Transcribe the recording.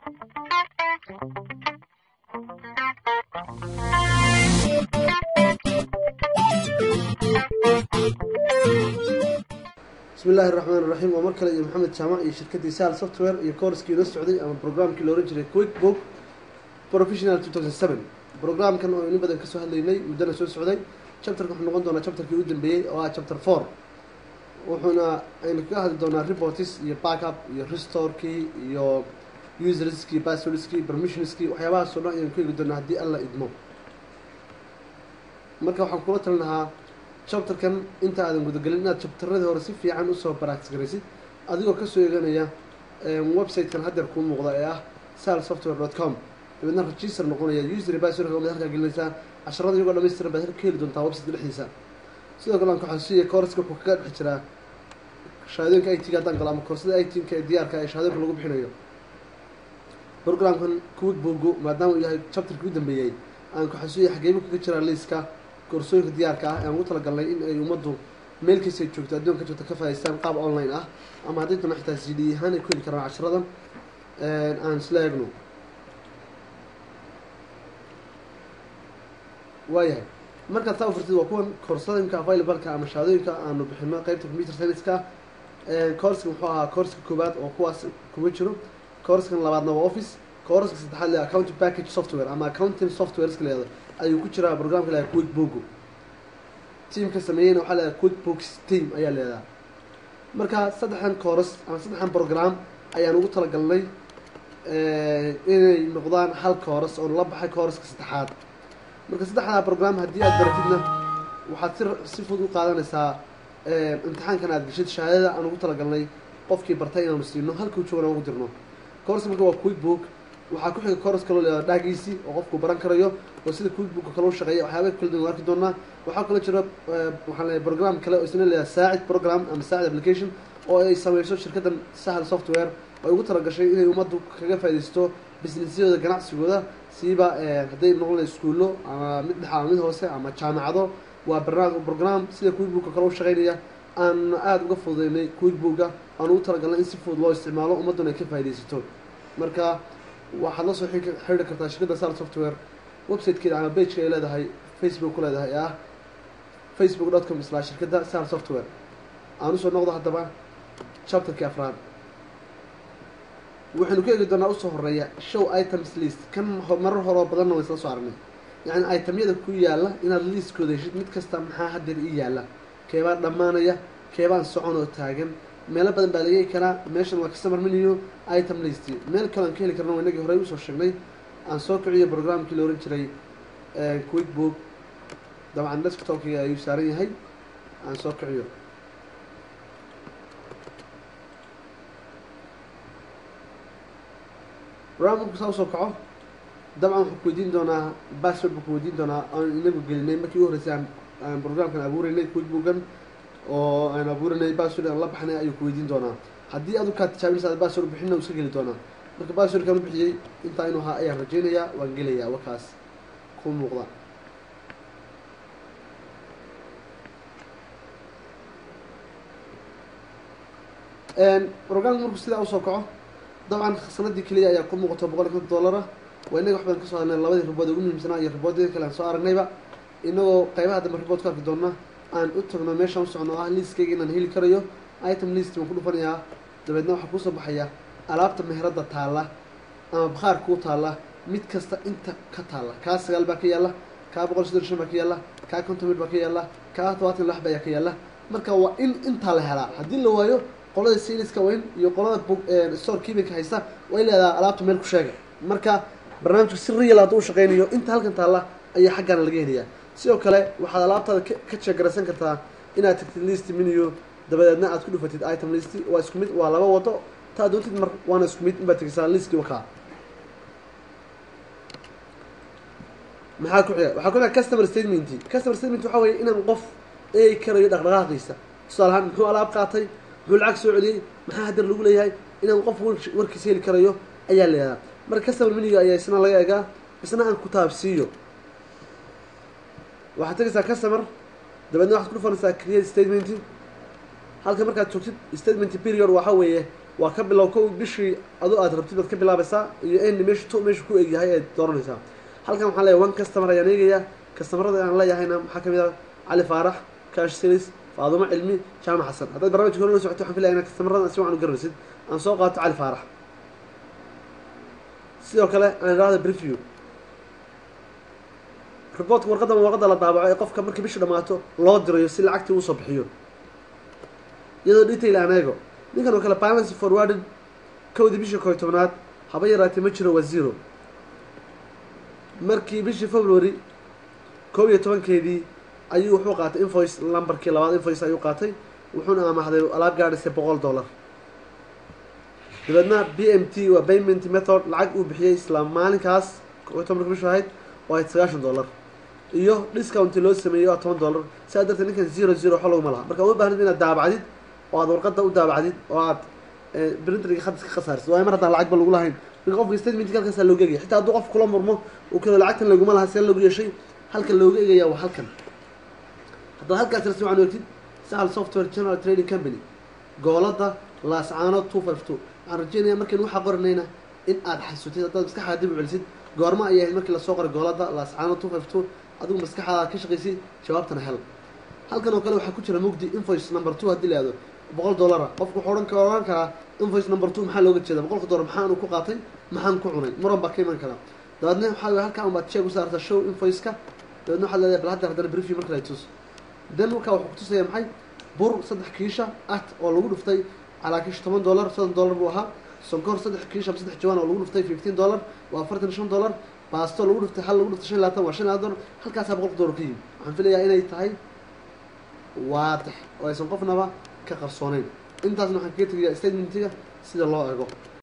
bismi illaahi raxmaan iraxiim waa mar kale iyo maxamed jaamac iyo shirkaddii sal software iyo coorskii la socday ama programkii la ohan jiray quick book professional two thousand seven programkan oo in badan kasoo hadlaynay muddana soo socday chapterka wuxuu noqon doonaa chapterkii u dambeeyey oo ah chapter four wuxuuna aynu kaga hadli doonaa reports iyo backup iyo restorkii iyo userskii passwordskii permissionskii waxyaabahaasoo dhan ayanu ka hegi doonaa haddii alla idmo marka waxaan kula talin lahaa chapterkan inta aadan gudagelin inaad chapteradii hore si fiican usoo baractis garaysid adigoo kasoo eeganaya website-kan haddeer kuu muuqda ee ah sal software dot com dabeedna register noqonaya user passwordka baad halkaa gelinaysaa casharada iyagoo dhamaystiran baad ka heli doontaa website dhexdiisa sidoo kale aan ku xasuusiya courska wuxuu kaga dhex jiraa shahaadooyinka i t-ga haddaan galo ama koorsada i t-ka ee diyaarka ee shahaadooyinka lagu bixinayo programkan quick bogo maadaama uu yahay chapterkii u dambeeyey aan ku xasuusiya xageebu kaga jiraa liiska koorsooyinka diyaarka ah aan ugu talagalnay in ay ummaddu meel kastay joogto adduunka joogto ka faa'idaystaan qaab online ah ama haddii doona xitaa c d ahaan ay ku heli karaan casharadan aan isla eegno waayahay markaad saa u furtid waa kuwan koorsooyinka available-ka ama shahaadooyinka aanu bixino qeybta computer science-ka courska muxuu ahaa courska koowaad oo kuwaas kuma jiro courskan labaadna waa office courska saddexaad le accounting package software ama accounting software iska leedo ayuu ku jiraa programka leedahay quick bogo teamka sameeyeyna waxaa leedahay quick books team ayaa leedahay marka saddexdan course ama saddexdan program ayaan ugu talagalnay inay noqdaan hal course oo la baxay courska saddexaad marka saddexdaa program haddii aad baratidna waxaad si si fudud u qaadanaysaa imtixaankan aad geshid shahaadada aan ugu talagalnay qofkii bartay inaanu siino halkuu joogana ugu dirno course marka waa quick book waxaa ku xiga course kaloo leedaha dhaagiisii oo qofku baran karayo oo sida quick book kale u shaqeeya waxyaaba kala duwan arki doonaa waxaa kaloo jira waxaan leeyahay program kale oo isna leedahay saacid program ama saacid application oo ay sameyso shirkaddan sahal software oo ay ugu talagashay inay ummaddu kaga faaidaysto businessyadooda ganacsigooda siiba hadday noqon lahay iskuullo ama mid dhexa ama mid hoose ama jaamacado waa barnaam program sida quick booka kale u shaqeynaya aan aada uga fududeynay quick booka aan ugu talagalnay in si fudud loo isticmaalo ummadduna ay ka faaidaysato marka waxaad la soo xidri kartaa shirkadda sal software websitekeeda ama bageka ay leedahay facebook ku leedahay ee ah facebook dot com isla shirkadda sal software aan usoo noqdo haddaba chapterkii afraad waxaynu ka eegi doonaa usoo horeeya show items list kan marar horoo badanna waan isla soo aragnay yacni itemyada ku yaalla inaad liistkooda heshid mid kasta maxaa haddeer ii yaalla keebaa dhammaanaya keebaan socon oo taagan meelo badan baa laga heli karaa meeshan waa customer menu item list meel kale aan ka heli karna waa inagii horey usoo sheegnay aan soo kiciyo programkii la ohan jiray quick book dabcan desktopkiga ayuu saaran yahay aan soo kiciyo programku saa usoo kaco dabcan wuxuu ku weydiin doonaa password buu ku weydiin doonaa aan inagu gelinay markii u horreysay aan aan programkan abuureynay quick bookan oo aan abuuranay password aan la baxnay ayuu ku weydiin doonaa haddii adu kaa tijaabinaysa password bixinna uu iska geli doonaa marka passwordkan u bixiyey intaa inuu ahaa ayaan rajeynayaa waan gelayaa wakaas ku muuqda programka markuu sidaa usoo kaco dabcan sanadii keliya ayaa ku muuqato boqol iyo konton dollara waa inaga wax badan kasoo hadnay labadii ribood ugu muhiimsanaa iyo riboodada kale aan soo aragnayba inagoo qaybaha dambe ribood ku arki doona aan u tagno meeshaan u socno ah liistkayga inaan heli karayo item list baan ku dhufanayaa dabeedna waxaa kuusoo baxaya alaabta meheradda taalla ama bakhaar kuu taalla mid kasta inta ka taalla kaa sagaal baa ka yaalla kaa boqol soddon shan baa ka yaalla kaa konton mid baa ka yaalla kaa todobaatan lax baa ka yaalla marka waa in intaa la helaa haddii la waayo qolada siliska weyn iyo qolada store keepinka haysta way leedaha alaabta meel ku sheega marka barnaamijka si real hadduu u shaqeynayo inta halkan taalla ayaa xaggaana laga helayaa sidoo kale waxaad alaabtaada ka jeegaraysan kartaa inaad tagtid list menu dabadeedna aad ku dhufatid item list waa isku mid waa laba wado taa doontid mar waana isku mid inbaad tegisaa listkii wakaa maxaa ku xiga waxaa ku xiga customer statement customer statement waxaa weeye inaan qof eegi karayo dhaqdhaqaaqiisa tusaale ahaan muxuu alaab qaatay muxuu lacag soo celiyey maxaa haddar lagu leeyahay inaan qof warkiisa heli karayo ayaa leedaha marka customer meniga ayaa isna laga egaa isna aan ku taabsiiyo waxaad tegaysaa customer dabeedna waxaad ku dhufanaysaa create statement halka markaad joogtid statement period waxaa weeye waa ka bilow kow bishii adu aad rabtid baad ka bilaabaysaa iyo end meesha to meesha ku egyahay eed dooranaysaa halkan waxaan leeyahay one customer ayaan eegaya customerada aan leeyahayna maxaa kamid ah cali faarax cash series faadumo cilmi jaamac xasan haddaad barnaamijka hore la socoto waxaan filaya inaa customerada si wacan u garanaysid aan soo qaato cali faarax sidoo kale aan idhaahda preview reportka warqaddan warqadda la daabaco ee qofka markii bishu dhammaato loo dirayo si lacagtii uu soo bixiyo iyadoo detail aan eego ninkan oo kale balance forwarded kowdii bishii koy tobnaad haba yaraatee ma jiro waa zero markii bishii february koob iyo tobankeedii ayuu wuxuu qaatay invoice numberkii labaad invoice ayuu qaatay wuxuuna amaahday alaab gaadhaysay boqol dollar dabeedna b m t waa payment method lacag uu bixiyey isla maalinkaas koob tobanka bishu ahayd oo ahayd sagaashan dollar iyo discounti loo sameeyey waa toban dollar sidaa darteed ninkan zero zero waxba laguma laha marka uma baahnid inaad daabacdid oo aad warqadda u daabacdid oo aad printriga khadis ka khasaarsid waayo mar haddaan lacagba lagu lahayn marka qofka statementka halkaasaa looga egaya xitaa hadduu qof kula murmo uu kalo lacagtan laguma laha see lagu yeeshay halkan looga egaya waa halkan haddaad halkaas si wacan ogtid sahal software general trading company goolada laascaano two five two waxaan rajeynaya markaynu waxaa qoranayna in aad xasutid haddaad maskaxaada dib u celisid goorma ayay ahayd markii lasoo qoray goolada laascaano two five two adigu maskaxdaada ka shaqaysid jawaabtana hel halkan oo kale waxaa ku jira mugdi invoice number two haddii la ihahdo boqol dollara qofku wuxuu odhan ka ohan karaa invoice number two maxaa looga jeeda boqolka dollar maxaanu ku qaatay maxaan ku cunay muran baa ka iman karaa dabeedna waxaa wey halkaa unbaad sheeg u saartaa show invoice-ka dabeedna waxaad leedahay bal hadda haddana briefy marka la tus dan markaa wuxuu kutusaya maxay bur saddex kiisha at oo lagu dhuftay calaa kiish toban dollar soddon dollar buu ahaa sonkor saddex kiish ama saddex jawaan oo lagu dhuftay fifteen dollar waa afartan iyo shan dollar baasto lagu dhuftay hal lagu dhuftay shan iyo labaatan waa shan iyo labaatan dollar halkaasaa boqolka dollar ka yimi waxaan filayaa inay tahay waadix oo aysan qofnaba ka qarsooneyn intaasna waxaan kaga tegayaa statementiga sida loo eego